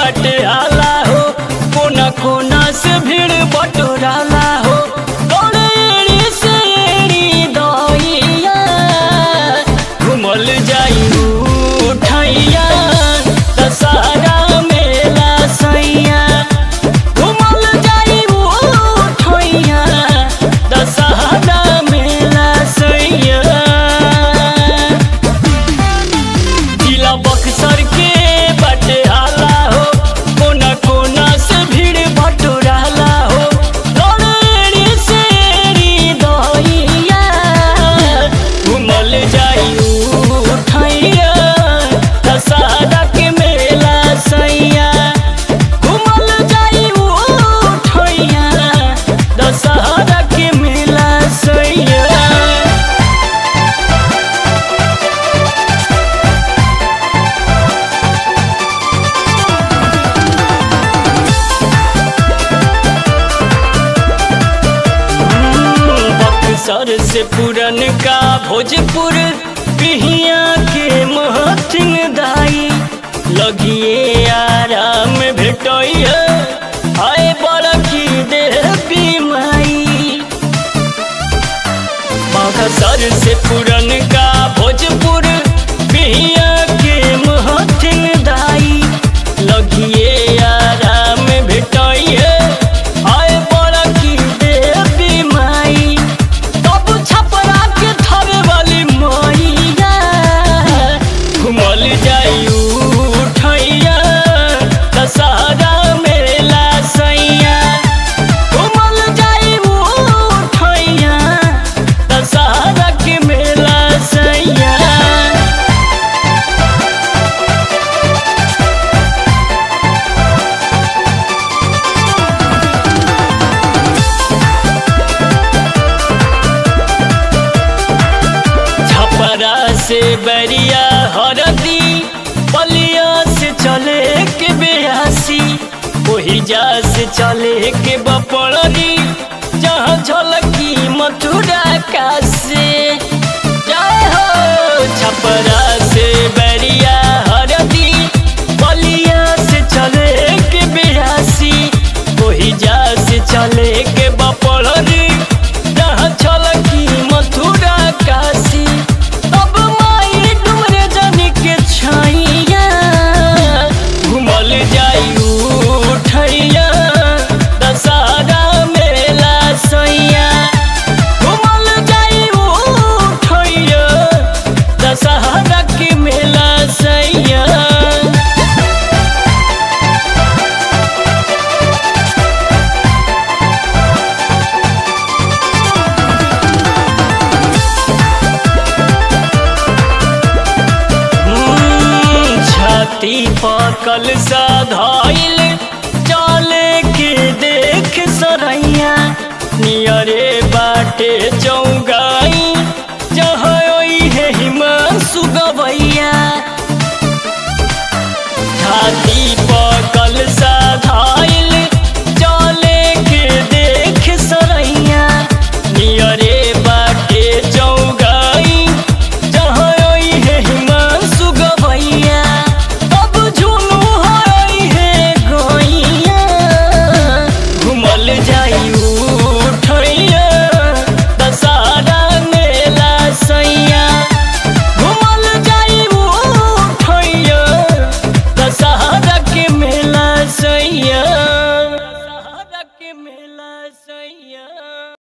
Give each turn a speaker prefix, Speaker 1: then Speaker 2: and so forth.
Speaker 1: बाटे आला हो कोना कोना से भीड़ बटोराला हो दौड़े एड़ी से एड़ी दइया घुमल जाई उठैया दशहरा मेला सैया घुमल जाई उठैया दशहरा मेला सैया जिला बक्सर के बटे हाला हो कोना कोना से भीड़ बटोराला हो दौड़ेड़ी से एड़ी दहिया घुमल जाई उठैया दशहरा के मेला सैया घुमल जाई उठैया दशहरा के मेला सैया बक्सर से पुरन का भोजपुर पिहिया के महथिन दाई लगिए आराम भेटैया आए बड़की देवी माई बक्सर से पुरन का भोजपुर पिहिया के महथिन दाई लगिए आराम भेटैया आए बड़की देवी माई तब छपरा के थवे वाली मैया घुमल जाई उठैया दशहरा मेला सैया घुमल जाई उठैया दशहरा के मेला सैया छपरा से बैरिया हरदी बलिया से चले के बेयासी ओही जा से चले के बपड़ी जहाँ झलकी मथुरा का से जय हो छपरा से बैरिया हरदी बलिया से चले के बेयासी ओही जा से चले के बपड़ी जहाँ झलकी मथुरा काशी तब माई डुमरे जानी के छैया घुमल जाई उठैया दशहरा मेला सैया घुमल जाई उठैया दशहरा के मेला सैया छाती पकल सा धइल